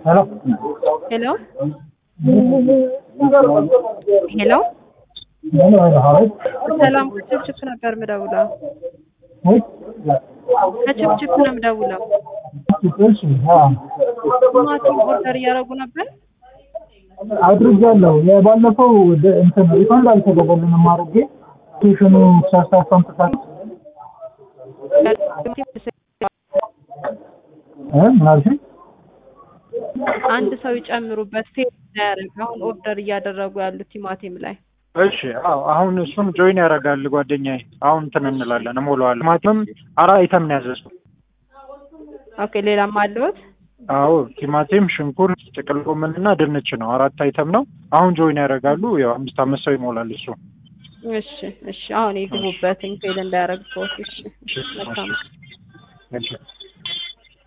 ሄሎ ሄሎ ሄሎ ሰላም ከችፕችፕ ነበር ምደውለው። ከችፕችፕ ነው ምደውለው። ቲማቲም ኦርደር እያደረጉ ነበር። አድርጃለሁ። የባለፈው ደ- እንትን ሪፈንድ አልተደረገልንም አድርጌ ስቴሽኑ ሳስታፍ አምጥታል እ ምን አልሽኝ? አንድ ሰው ይጨምሩበት ፌል እንዳያደርግ አሁን ኦርደር እያደረጉ ያሉት ቲማቲም ላይ እሺ አዎ አሁን እሱን ጆይን ያደርጋል ጓደኛዬ። አሁን እንትን እንላለን እሞላዋለሁ። ቲማቲምም አራት አይተም ነው ያዘዝኩት። ኦኬ ሌላም አለዎት? አዎ ቲማቲም፣ ሽንኩርት፣ ጥቅል ጎመን እና ድንች ነው። አራት አይተም ነው። አሁን ጆይን ያደርጋሉ። ያው አምስት አምስት ሰው ይሞላል እሱ። እሺ እሺ አሁን ይግቡበትኝ ፌል እንዳያደርግ ሰዎች እሺ መልካም እሺ